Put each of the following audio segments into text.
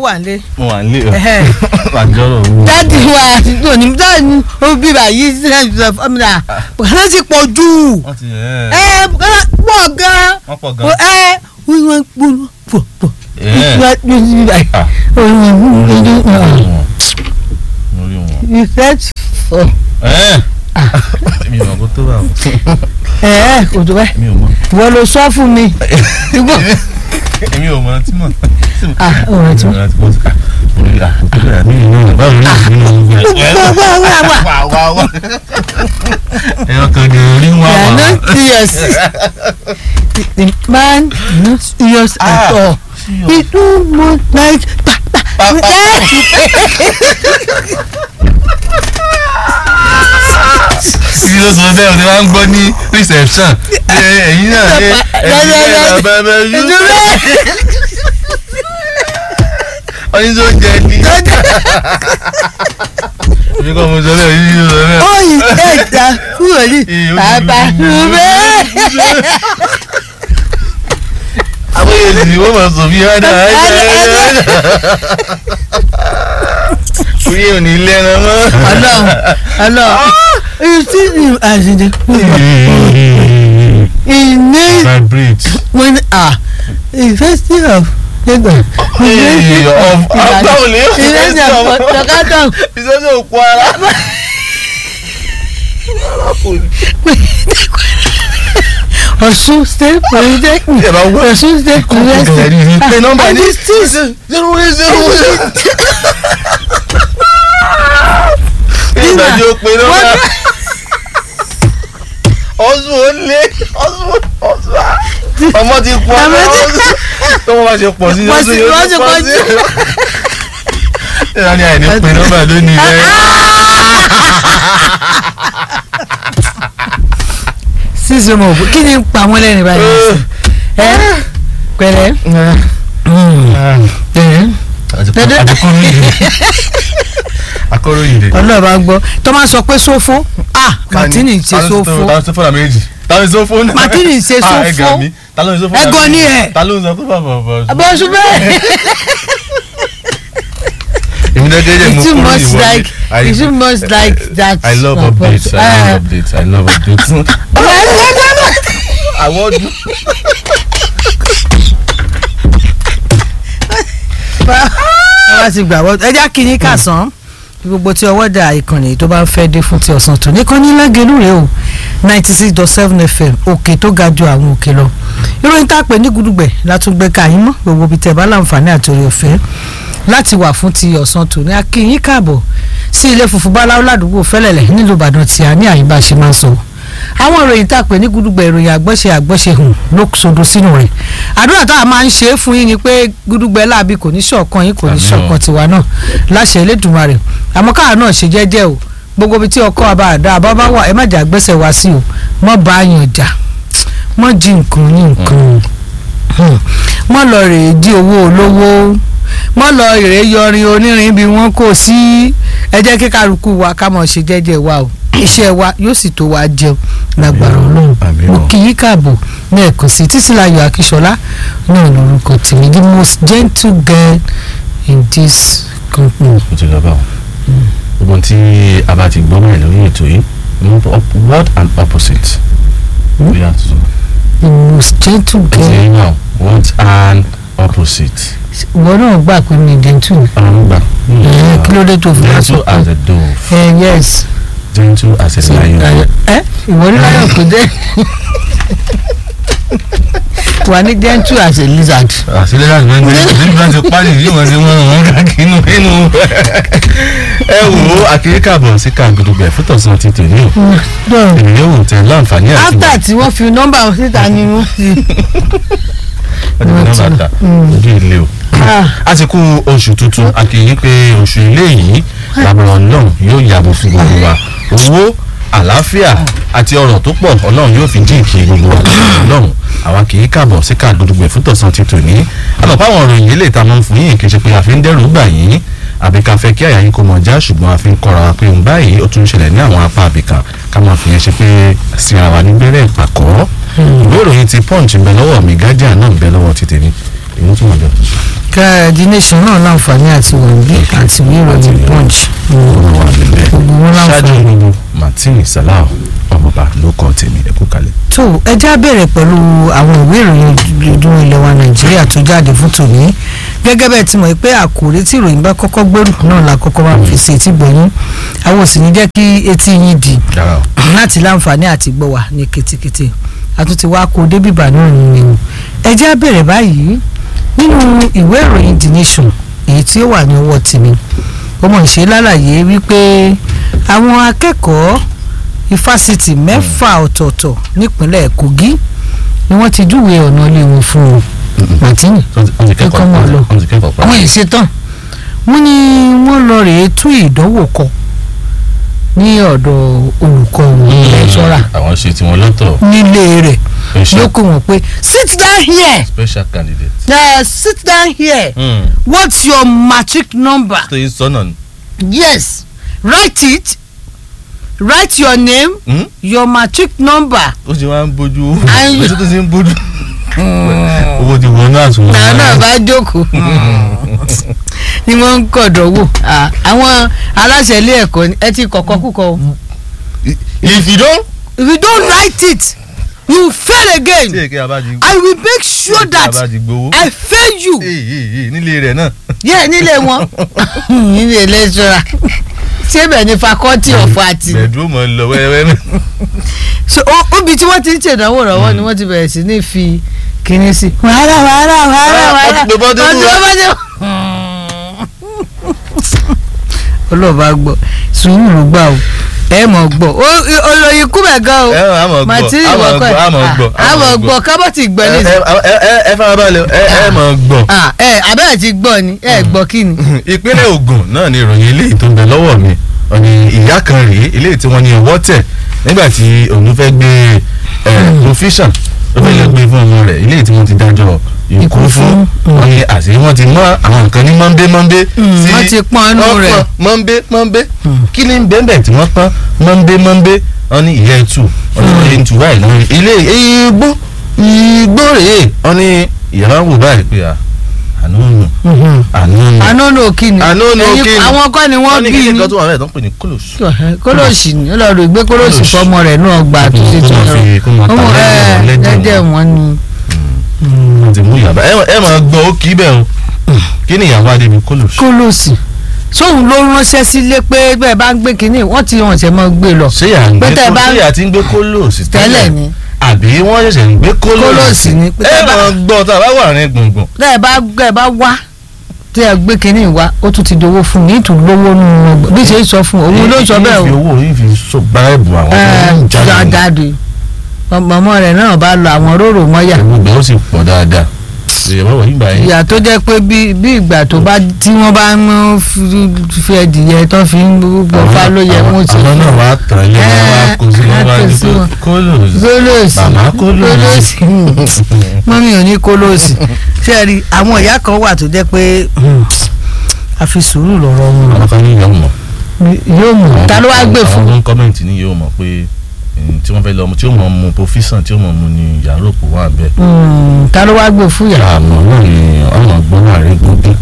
wà nílé. mo wà nílé o Ẹhẹ́. àjọrò owó. dáàdì wa àtúntò ní dáàdì ó bí báyìí sílẹ̀ ìjọba fọ́mìlà bùkátà ti pọ̀ jù wọ́n ti ẹ̀ ẹ bùkátà pọ̀ gan wọ́n pọ̀ ẹ gan. wọ́n wọ́n gbóná pọ̀ pọ̀ Ẹ̀. Ah. mo rí wọn. ìfẹ́ fọ̀ ẹ̀ mi ò mọ̀ kó tó bá wọn. ẹ kò tó bẹ́ẹ̀ mi ò mọ̀ wọ́n ló sọ fún mi ìgbọ́ èmi ò mọ̀ tí mọ̀. ah ọ̀rọ̀ tí wọ́n. ọ̀rọ̀ tí mo ti kà mo rí àkókò bẹ́ẹ̀ mi ò mọ̀ báwo ni ìlú wá wá wá wá wà wà wà. ẹ̀rọ kan ní orí wà you are wà. not serious the the man is not serious at Ah. all he too much like pa pa Pa, pa, Títí ló sọ bẹ́ẹ̀ o ti máa ń gbọ́ ní reception. Ẹ ẹ̀yin náà ṣe ẹ̀yin náà bàbá yú. Ọyún tó jẹ ní. Èmi kọ́ mo sọ bẹ́ẹ̀ yíyí ló sọ bẹ́ẹ̀. ó yìí ẹ̀dá kúrò ní bàbá rúbẹ́. Àwọn èsì wọ́n máa sọ bí ádá Orí ò ní lẹ́ran mọ́. ọlọ́run ọlọ́run you see him as in the he need Vibrate. when ah university of Lagos Hey, of- of- báwo ni yóò ṣe university sọ? of tọkátọ Ìṣẹ́jú òkú ara. Ọ̀ṣun state polytechnic Ẹ bá wọ Ọ̀ṣun state university pé nọ́mbà and ní this thing zero eight zero eight. Ìgbàjọ pé nọ́mbà. Ọ̀sùn ó lé ọ̀sùn ọ̀sùn á. Ọmọ ti pọ̀ Ọmọ ti- ọ̀sùn. Tọ́wọ́ bá ṣe pọ̀ sí Pọ̀ sí, ọ̀sùn yóò wọ́n ti ṣe pọ̀ pọ̀ sí. sí. Ìlànà ni àìní pé nọ́mbà lónìí rẹ̀. sísun mọ̀ kí ni ń pa wọ́n lẹ́nu báyìí ẹ pẹ̀lẹ́ pẹ̀lẹ́ Akọ̀ròyìn dè. ọlọ́ọ̀bá gbọ́ tó máa sọ pé sófó ah Martini ṣe sófó Ta ló ṣe fọ́nà méjì? Ta ló ṣe sófó náà? Martini ṣe Ah, sófó. ẹ̀gàn mi. Ta ló ṣe sófó náà? Ẹ̀gàn ni ẹ̀. Ta ló ń sọ pé bàbá bàbá? abọ́sùn bẹ́ẹ̀ Èmi dẹ́gẹ́ jẹ́ mo it's too kúrò much ìwọlé. like I- it's too much like that I love updates. I love updates. I love updates. Àwọ̀dù. wọ́n ti gbà wọ́n ẹja kìíní kàsán gbogbo tí ọwọ́ dà ìkànnì tó bá ń fẹ́ dé fún ti ọ̀sán tó ní kan ní lágẹ̀lú rèé o ninety six dot seven fm òkè tó ga ju àwọn òkè lọ ìròyìn tá a pè ní gudugbẹ̀ látúgbẹ́ káyín mọ́ gbogbo ibi tẹ̀ bá láǹfààní àtòrí ọ̀fẹ́ láti wà fún ti ọ̀sán tó ní akínyín káàbọ̀ sí ilé funfun báláwo ládùúgbò fẹ́lẹ̀lẹ̀ nílùú ìbàdàn tí a ní àyíbá ṣe máa ń sọ àwọn ìròyìn tá a pè ní gudugbẹ̀ ìròyìn àgbọ́ṣe àgbọ́ṣe hùn ló sodo sínú rẹ̀ àdúrà tá a máa ń ṣe é fún yín ni pé gudugbẹ̀ láabi kò ní ṣọ̀kan yín kò ní Àmín o. ṣọ̀kan tiwa náà láṣẹ Elédùmarè àmọ́ káà náà ṣe jẹ́jẹ́ o gbogbo ibi tí ọkọ àbá àdá àbá bá wà ẹ má jà gbẹ́sẹ̀ wá sí o mọ́ bá a yàn jà mọ́ jí nǹkan ní nǹkan Hmm. mọ́ lọ rèé jí owó olówó mọ́ lọ rèé yọrin onírin bí wọ́n kò sí ẹ jẹ́ kí kálukú wa ká mọ̀ ṣe jẹ́jẹ́ wa o iṣẹ́ wa yóò sì tó wa jẹun lágbára Ọlọ́run Àmín o. mo kì í káàbọ̀ ní ẹ̀kọ́ sí Títílayọ̀ Akíṣọlá náà lórúkọ tèmi the most gentle girl in this company. Ó ti lọ bá wọn. Gbogbo tí a bá ti gbọ́ mọ̀ lórí ètò yìí, word and opposite. Hmm? We have to the most gentle Ẹ ti girl rí náà, word and opposite. ìwọ náà gbà pé mi gentle Ọ̀run gbà. ẹ kí ló dé tó fi wá sọ Gentle as a dove, ẹ yes gentle as a lion. ẹ ìwọ ní láyọ̀ kò dé wà ní gentle as a lizard. àṣírí láti máa ń gbé níbi láti pálí yìí wọ́n ti wọ́n wọ́n káàkiri inú inú. ẹ wò ó àkíríkà bọ̀ sí kàǹgùdùgbẹ̀ fún tọ̀sán ti tò ní o dọ̀rọ̀ èmi yóò wò tẹ láǹfààní àti after tí wọ́n fi nọ́mbà wọn síta ni wọ́n fi. wọ́n ti fi nọ́mbà ta ojú ilé o. Ah, a ti kú oṣù tuntun a kì í yí pé oṣù ilé yìí làbọ̀rọ̀ náà yóò yàgò fún gbogbo wa owó àlàáfíà àti ọrọ̀ tó pọ̀ ọlọ́run yóò fi jíǹkì gbogbo wa lọ́run àwa kì í kàbọ̀ sí kàgbọ́dọ̀gbẹ̀ fún tọ̀sán ti tòní àmọ́ fáwọn ọ̀rọ̀ yìí lè ta mọ́ fún yín kì í ṣe pé a fi ń dẹ́rù bà yín àbí ká fẹ́ kí àyà yín kó mọ̀ já ṣùgbọ́n a fi ń kọ́ra wa pé òun báyìí ó tún ń ṣẹlẹ̀ ní àwọn apá àbìkan ká máa fi yẹn ṣe pé síra wa ní gbẹ́rẹ́ ìpàkọ́ ìwé ìròyìn ti punch ń bẹ lọ́wọ́ mi guardian náà ń bẹ lọ́wọ́ ti tèmi èyí tún wà jọ. ká the nation náà láǹfààní àti wọ̀nyí àti ìwé ìròyìn punch ọ̀rọ̀ wà níbẹ̀ gbogbo wọn ṣáájú láǹfààní. gbogbo martin salau ọmọọba ló kọ́ tèmi ẹ kú kalẹ̀. tó ẹ já bẹ̀rẹ̀ pẹ̀lú àwọn ìwé ìròyìn ojoojúmọ́ ilẹ̀ wa nàìjíríà tó jáde fún tòní gẹ́gẹ́ bẹ́ẹ̀ ti mọ̀ pé àkòrí tí ìròyìn bá kọ́kọ́ gbẹ́rù náà la kọ́kọ́ máa fi sí etí gbọ̀nyìn àwọn ò sì ní jẹ́ kí etí yín di dára o. láti láǹfààní àti gbọ́ wa ní ketekete àtúntì wa kó débìbà náà nìyẹn o ẹ já bẹ̀rẹ̀ báyìí nínú ìwé ìròyìn the nation èyí tí ó wà ní ọwọ́ tèmi ọmọ ìṣe lálàyé wípé àwọn akẹ́kọ̀ọ́ ifásitì mẹ́fà ọ̀tọ̀ọ̀tọ̀ nípínlẹ̀ kogi ni wọ́n ti júwe ọ̀nà ilé wọn fún un martini wọ́n ti Kẹ́kọ̀ọ́ mọ̀ lọ. wọ́n ti kẹ́kọ̀ọ́ pa. àwọn yìí ṣetán wọ́n ní wọ́n lọ rèé tún ìdánwò kọ ní ọ̀dọ̀ olùkọ́ wọn lẹ́ṣọ́ra àwọn ṣe tiwọn lọ́tọ̀ nílé rẹ̀ ló special kó wọn pé sit down here special candidate. uh, sit down here Mm. what's your matric number tó yín sọ́nà ni. yes write it write your name Mm? your matric number ó ti wá ń bójú Ayé. ó ti tó ti ń bójú. owó ti wọnú àtúnwò. náà náà bá jókòó ni wọ́n ń kọ̀dọ̀ wò Ah, àwọn aláṣẹ ilé ẹ̀kọ́ ni ẹ ti kọ̀kọ́ kúkọ o if you don. if you don't write it you fail tí again èké abájí. I will make sure that abájí gbowó. I fail you Èyí, èyí, nílé rẹ̀ náà. yẹ nílé wọn nílé lẹ́sọ̀ra ṣé bẹ́ẹ̀ ni faculty of art ni bẹ̀dúró mọ̀ ń lọ wẹ́rẹ́wẹ́ náà. so ó- óbi tí wọ́n ti ń ṣèdánwò lọ́wọ́ ni wọ́n ti bẹ̀rẹ̀ sí ní fi kinní sí. wàhálà wàhálà wàhálà Ah, wàhálà wọ́n ti pe bọ́dé wọ́n ti wá. pe bọ́dé wá. olóòbá gbọ́ sùúrù ló gbà o ẹ mọ̀ gbọ́ Ó- olóyin kú bẹ̀ gan o ẹ á mọ̀ gbọ́ màtí á mọ̀ ìwọ́kọ̀ gbọ́ á mọ̀ gbọ́ á mọ̀ gbọ́ kábọ̀tì gbọ́ ẹ ní ẹ ẹ- ẹ farabalẹ̀ ẹ ẹ mọ̀ gbọ́. ẹ abẹ́rẹ́ ti gbọ́ ni ẹ gbọ́ kí ni. ìpínlẹ̀ Ògùn náà ni ìròyìn eléyìí tó ń bẹ lọ́wọ́ mi ọ̀nì ìyá kan rèé eléyìí tí wọ́n ní ọwọ́ tẹ̀ nígbà tí òun fẹ́ gbé profession ó fẹ́ lọ gbé fún ọmọ rẹ̀ eléyìí tí wọ́n ti dájọ́ ikú Ikú fún fún. wọ́n ní àṣírí wọ́n ti mọ àwọn nǹkan ní mọ́ńbé mọ́ńbé Mm, wọ́n ti pọ́n inú wọ́n rẹ̀. pọ́n mọ́ńbé mọ́ńbé Mm. kí ni bẹ́ẹ̀ tí wọ́n pọ́n mọ́ńbé mọ́ńbé wọ́n ní ìyá ẹ̀tù wọ́n ní ilé ìtù báyìí lórí ilé igbó igbó rèé wọ́n ní ìyá wọn wò báyìí pé à àánú nù àánú nù àná nù kí ni Àánú nù Ẹ̀yin- kí ni? àwọn kọ́ ni wọ́n ní bí kíni ni kan tó wà bẹ́ẹ̀ tó ń pè ní kólòsì. kólóòsì ni ó lọ rò gbé kólóòsì Kólòsì. fọmọ rẹ̀ náà gbà tó ṣe Kó tó máa fi- kó máa ọmọ ta ẹ lẹ́jẹ̀ wọn, lẹ́jẹ̀ lẹ́jẹ̀ wọn. wọn ni. wọ́n ti mú ìyàbá ẹ ẹ máa gbọ́ ó kì í bẹ́ẹ̀ o kí ni ìyàbá débi kólòsì. kólóòsì sóun ló ránṣẹ́ sílé pé bẹ́ẹ̀ bá ń gbé kínní wọ́n ti hàn ṣẹ́ mọ́ gbé lọ ṣé yà ń gbé Pé tẹ́ kó- bá- ṣé yà ti ń gbé kólòsì tẹ́lẹ̀ ni àbí wọ́n ṣẹ̀ṣẹ̀ ń gbé kólòsì. Kólòsì ni. Pé ẹ tẹ́ bá- máa gbọ́ tá a bá wà ní gbùngbùn. tẹ́ ẹ bá tẹ́ ẹ bá wá tẹ́ ẹ gbé kínní wá ó tún ti dowó fún ní ìtù lówó nínú ọgbà bí ṣe ń sọ fún òun ló ń sọ bẹ́ẹ̀ yìí fi o owó yìí fi so báyìbù àwọn tó ń jáde. ẹ jáde ọmọ rẹ̀ náà bá lọ àwọn róró mọ́yà ẹ̀wọ̀n ìgbà ó sì pọ̀ dáadáa. ìyàbá wọ̀ yín gbà yín. ìyà tó jẹ́ pé bí bí ìgbà tó bá tí wọ́n bá ń fi ẹdìyẹ tó fi ń gbọ́ fá ló yẹ wọ́n ti àwọn náà wàá tàn ilé wọn wàá kó sí wọn Ẹ, wàá kó ní sí wọn. kólòsì. kólóòsì Màmá kólóòsì. mọ́mí ò ní kólóòsì ṣé ẹ rí àwọn ìyá kan wà tó jẹ́ pé a fi sùúrù lọ́rọ̀ wọn àwọn kan ní yóò mọ̀. yóò mú ta ló wá gbé àwọn fún tó ń kọ́mẹ̀ntì ní yóò mọ̀ pé eh, tí wọ́n fẹ́ lọ tí ó mọ̀ mu profession tí ó mọ̀ mu ni yàrá òkú wà bẹ́ẹ̀. Mm, ta ló wá gbé fún yà àmọ́ náà ni ọmọ gbọ́n náà rí gbogbo.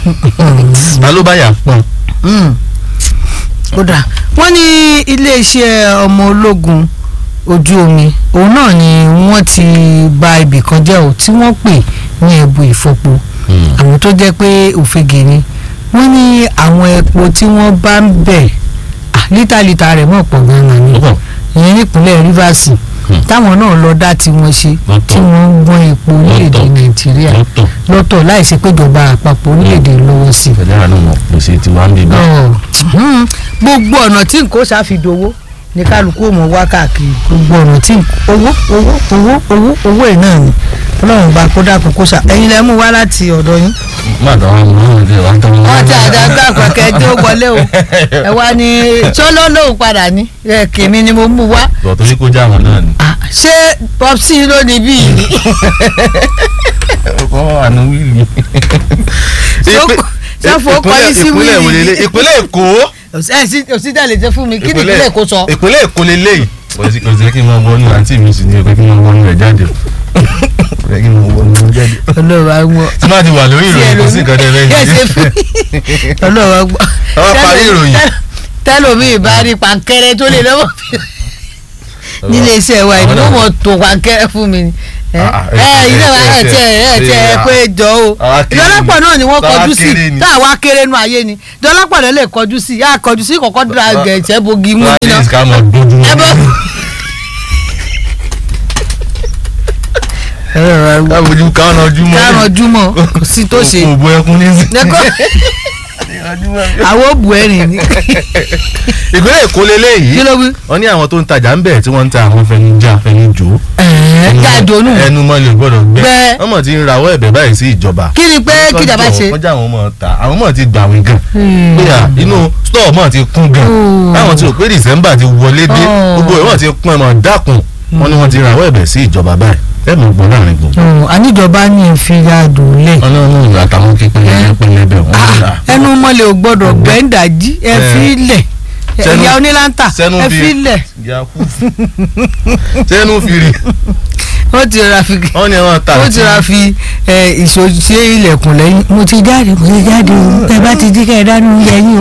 ta ló bá yà pọ́n. Mm. ó dà wọ́n ní iléeṣẹ́ ọmọ ológun ojú omi òun náà ni wọ́n ti bà ibì kan jẹ́ ò tí wọ́n pè ní ẹ̀bù ìfọpo àwọn tó jẹ́ pé òfegè ni wọ́n ní àwọn epo tí wọ́n bá ń bẹ̀ ah, lítà lítà rẹ̀ mọ̀ pọ̀ gan-an ni Ó pọ̀. ìyẹn nípínlẹ̀ Rivers Hmm. táwọn náà lọ dá tiwọn ṣe Lọ́tọ̀. tí wọ́n ń gbọ́n epo orílẹ̀-èdè Lọ́tọ̀. Nàìjíríà lọ́tọ̀ lọ́tọ̀ láìsí péjọba àpapọ̀ orílẹ̀-èdè lọ́wọ́ sí i ìfẹ̀lẹ́ àánú mọ̀ pèsè tiwa ń bí bá. Ọ̀, mhm. gbogbo ọ̀nà tí nǹkan ṣàfidowó ní kálukú ò mọ̀ wá káàkiri gbogbo ọ̀nà tí nǹkan- owó owó owó owó owó ẹ̀ náà ni ọlọ́run bá kó dákun kó ṣà ẹ̀yin lẹ́ mú wá láti ọ̀dọ̀ yín. má dán wọn mọ àwọn ọdẹ wa tán. wọ́n ti àdàgbà pẹ̀kẹ́ tí ó wọlé o ẹ wá ní ṣọ́lọ́ lòun padà ní ẹ kèmí ni mo mú wá bọ̀ torí kó já wọn náà ni. Ah, ṣé popsi ló ní bíi ni ọkọ wà ní wíìlì. sọ́fọ̀ ọkọ̀ yìí sí ìpínlẹ̀ wíìlì wòlélẹ̀ ìpínlẹ̀ Èkó. ẹ sí òsì tẹ̀lé jẹ́ fún mi kí ni ìpínlẹ̀ Èkó sọ. ìpínlẹ̀ Èkó lélẹ́yìí. kò sí kò sí kí n máa wọnú àǹtí mi sì ní ọkọ kí n máa wọnú rẹ̀ jáde. ẹ̀yin mo wọ ní jáde. ọlọ́run á gbọ́ tí máa ti wà lórí ìròyìn kò sí nǹkan tẹ́ fẹ́ Yes, ṣe. if- ọlọ́run á gbọ́. Àwọn parí ìròyìn. tẹ́lómi ìbá rí pankẹ́rẹ́ tó lè lọ́wọ́ nílé iṣẹ́ wa ìdí wọ́n mọ̀ tó pankẹ́rẹ́ fún mi ni ẹ Ah, ah, ẹ ẹ- ilé wa ẹ- ẹ tiẹ̀ ẹ ẹ- tiẹ̀ ẹ- pé jọ o àwa kéré ìdọ́lápọ̀ ni. náà ni wọ́n Táwa kọjú sí kéré ni. táwa kéré nu ayé ni ìdọ́lápọ̀ náà lè kọjú sí yá kọjú sí kọ̀kọ́ dra gẹ̀ẹ́sẹ̀ bogi mú at nínú least ká mọ̀ dójú ẹ bọ́. ká bójú ká ọ̀nà ojú mọ́. kárán júmọ̀ kò sí tó ṣe kò bó ẹkún ní sí. Lẹ́kọ́- àwọn òbú ẹ̀rìn ni ìpínlẹ̀ èkó leléyìí kí ló wí. wọ́n ní àwọn tó ń tajà ń bẹ̀ tí wọ́n ń ta àwọn fẹnujá fẹnujó. ẹ̀ẹ́ jáde-onú ẹnu mọ́ lè gbọ́dọ̀ gbẹ. Gbẹ. wọ́n mọ̀ ti ń rawọ́ ẹ̀bẹ̀ báyìí sí ìjọba. kí ni pé kíjàmbá ṣe. wọ́n já àwọn ọmọ ta àwọn mọ̀ ti gbà wí gan. Hmm. bóyá inú stọọ mọ̀ ti kún gan. Oh. táwọn tí ò pé december ti wọlé dé Oh. gbogbo ẹ̀ wọ́n ti kún ẹ̀ mọ̀ dákun. wọ́n ní wọ́n ti rawọ́ ẹ̀bẹ̀ sí ìjọba báyìí ẹ̀ mọ̀ gbọ́n láàrin gbogbo. Oh, àníjọba ní ìfira dùnlẹ̀ ọlọ́run àtàwọn kékeré pẹlẹbẹ wọn ń là. ẹnu mọ́lẹ̀ ò gbọ́dọ̀ gbẹ́ndàjí ẹ Eh. fi lẹ̀ Sẹ́nu- ìyá onílántà sẹ́nu ẹ fi- fi lẹ̀ sẹ́nu fìrì wọ́n ti ra fi wọ́n ní wọ́n ta wọ́n ti ra fi ìṣòṣe ilẹ̀kùn lẹ́yìn mo ti jáde mo ti jáde o ẹ bá ti jí kẹ́ ẹ dánú oúnjẹ yín o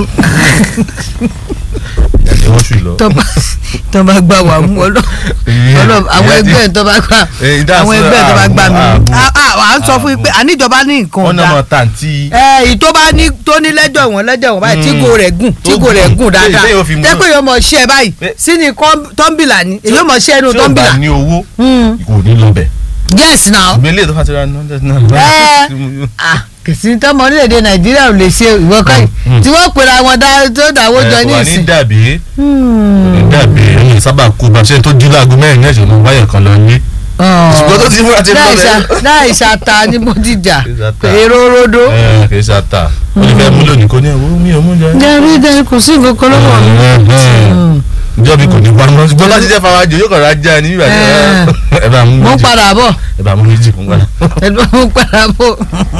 ẹ̀jẹ̀ wọ́n ṣù lọ. tọ́ba tọ́ba gbà wà mú ọlọ́ ọlọ́ àwọn ẹgbẹ́ tó bá gbà Eh, that's àwọn ẹgbẹ́ tó bá gbà mí ààbò. Ah, ah, à ń sọ fún yín pé àníjọba ní nǹkan wọ́n náà ọ̀dà mọ̀ tàǹtí. ẹ ìtò bá ní tó ní lẹ́jọ́ wọn lẹ́jọ́ wọn báyìí Mm. tígo rẹ̀ gùn tígo rẹ̀ gùn dáadáa Téèyàn fi mú- tẹ́pẹ́ yóò mọ̀ ṣẹ́ báyìí Eh. sí ni kọ́m- tọ́ḿbìlà ni èyí yóò mọ̀ ṣẹ́ inú tí ó bá tọ́ḿbìlà. ní owó Mm. kò ní lọ bẹ̀. yes now ìgbélé tó fà ti ra ní hundred naira. ẹ ah kìsì tọmọ orílẹ̀-èdè nàìjíríà ò lè ṣe ìwọ kọ́yìn Mm. tí wọ́n pèrè àwọn dá- tó dáwọ́ jọ ẹ ní kò wá ní ìsìn. dàbí Hmm. ní dàbí ẹ̀yìn sábà kú bá ṣe tó jí láago mẹ́rin náà ṣùgbọ́n wáyà kan lọ ní. Ọ̀. ṣùgbọ́n tó ti múra ti lọ láìsà bẹ́ẹ̀. láìsà ta ní bódìjà Ìsàtà. èrò rodo. ẹ kì í ṣàtà ó ní fẹ́ mú lónìí kò ní ẹ̀wọ́ mi ò mú jẹ. jẹ́rí jẹ́rí kò sí nǹkan kan lọ́wọ́ mi. Hmm. ìjọba kò ní wá mọ́ ṣùgbọ́n láti jẹ́ fara jẹ yóò kàn ra já ní bíbá ẹ bá mú mo ń méjì padà bọ̀ ẹ bá mú méjì fún wa. ẹ̀dùn mo ń padà bọ̀.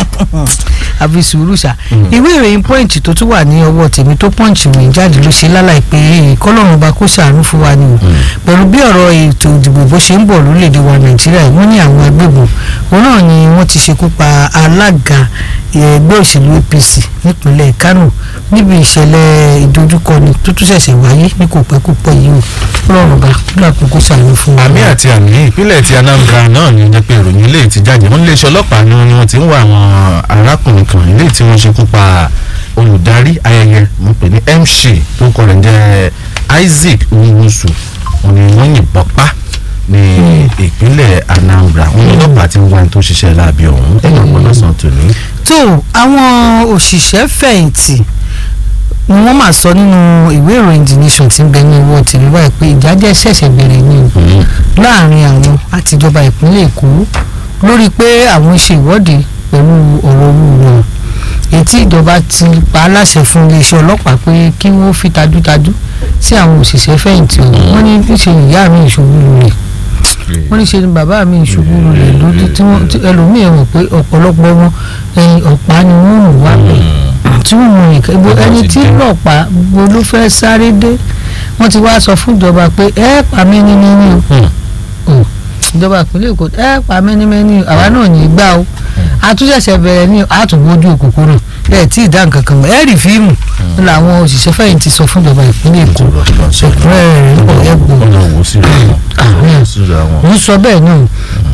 àfi sùúrù ṣá Mm. ìwé ìròyìn punch tó tún wà ní ọwọ́ tèmi tó punch mi jáde ló ṣe lálàyé pé kọ́lọ́run bá kó ṣàánú fún wa ni o pẹ̀lú bí ọ̀rọ̀ ètò ìdìbò bó ṣe ń bọ̀ lórílẹ̀‐èdè wa nàìjíríà yìí, wọ́n ní àwọn agbébọn òun náà ni wọ́n ti ṣekú pa alága ẹgbẹ́ òṣèlú apc nípínlẹ̀ kánò níbi ìṣẹ̀lẹ̀ ìdojúkọni tó tún ṣẹ̀ṣẹ̀ wáyé ní kò pẹ́ kò pẹ́ yìí o kọ́lọ́run bá kúlà kókó ṣàánú fún wa. àmì àti àmì ìpínlẹ̀ ti Anambra náà ni jẹ́ pé ìròyìn ilé ti jáde wọ́n iléeṣẹ́ ọlọ́pàá ni wọ́n ni wọ́n ti ń wá àwọn arákùnrin kan ilé tí wọ́n ṣekú pa olùdarí ayẹyẹ mo pè ní MC tó kọ rẹ̀ ń jẹ́ Isaac Nwusu wọ́n ni wọ́n yìnbọn pa ní ìpínlẹ̀ Anambra wọ́n ní ọlọ́pàá ti ń wá ẹni tó ṣiṣẹ́ láabi ọ̀hún ẹ̀yìn ọ̀pọ̀ lọ́sàn-án tòní. tó àwọn òṣìṣẹ́ fẹ̀yìntì ni wọ́n máa sọ nínú ìwé ìròyìn the nation tí ń bẹ ní owó tìrí wáyé pé ìjájẹ́ ṣẹ̀ṣẹ̀ bẹ̀rẹ̀ ní o láàrin àwọn àtijọba ìpínlẹ̀ èkó lórí pé àwọn ṣe ìwọ́de pẹ̀lú ọ̀rọ̀ owó wọn ètí ìjọba ti pa á láṣẹ fún iléeṣẹ́ ọlọ́pàá pé kí wọ́n fi tajútajú sí àwọn òṣìṣẹ́ fẹ̀yìntì ọ̀hún wọ́n ní níṣe ìyá mi ìṣubú lulẹ̀ wọ́n ní ṣe ni bàbá mi ìṣubú lulẹ̀ lójú tí wọ́n tí ẹlòmíì rò pé ọ̀pọ̀lọpọ̀ wọn ẹyin ọ̀pá ni wọ́n rùn wá pẹ̀ tí wọ́n mú nìkan ibo ẹni tí lọ́pàá gbogbo ló fẹ́ sáré dé wọ́n ti wá sọ fún ìjọba pé ẹ pa mí ní mímí o ìjọba ìpínlẹ̀ èkó ẹ pa mí ní mímí o àwa náà ní í gbà o àtúnṣẹ̀ṣẹ̀ bẹ̀rẹ̀ ní àtúnwójú òkùnkùn ẹ tí ì dá nǹkan kan mọ̀ ẹ rí fíìmù làwọn òṣìṣẹ́ fẹ̀yìntì sọ fún ìjọba ìpínlẹ̀ èkó ẹ̀kúnrẹ́rẹ́ rẹ̀ ń bọ̀ ẹ̀ gbọ́ ọlọ́run ó sì rà wọ́n ó sì rà wọ́n. ń sọ bẹ́ẹ̀ náà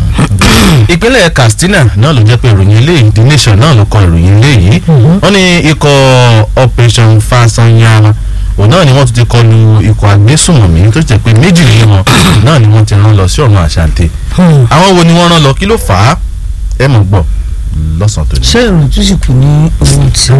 ìpínlẹ̀ Katsina náà ló jẹ́ pé ìròyìn eléyìí The Nation náà ló kọ ìròyìn eléyìí wọ́n ní ikọ̀ Operation Fasanyara òun náà ni wọ́n ti ti kọlu ikọ̀ agbésùnmọ̀mí tó jẹ́ pé méjì nínú wọn náà ni wọ́n ti rán lọ sí ọ̀run àṣàǹtẹ̀ àwọn wo ni wọ́n rán lọ kí ló fà á ẹ mọ̀ gbọ́ lọ́sàn-án tó ní. ṣé ìròyìn tó sì kù ní ohun tí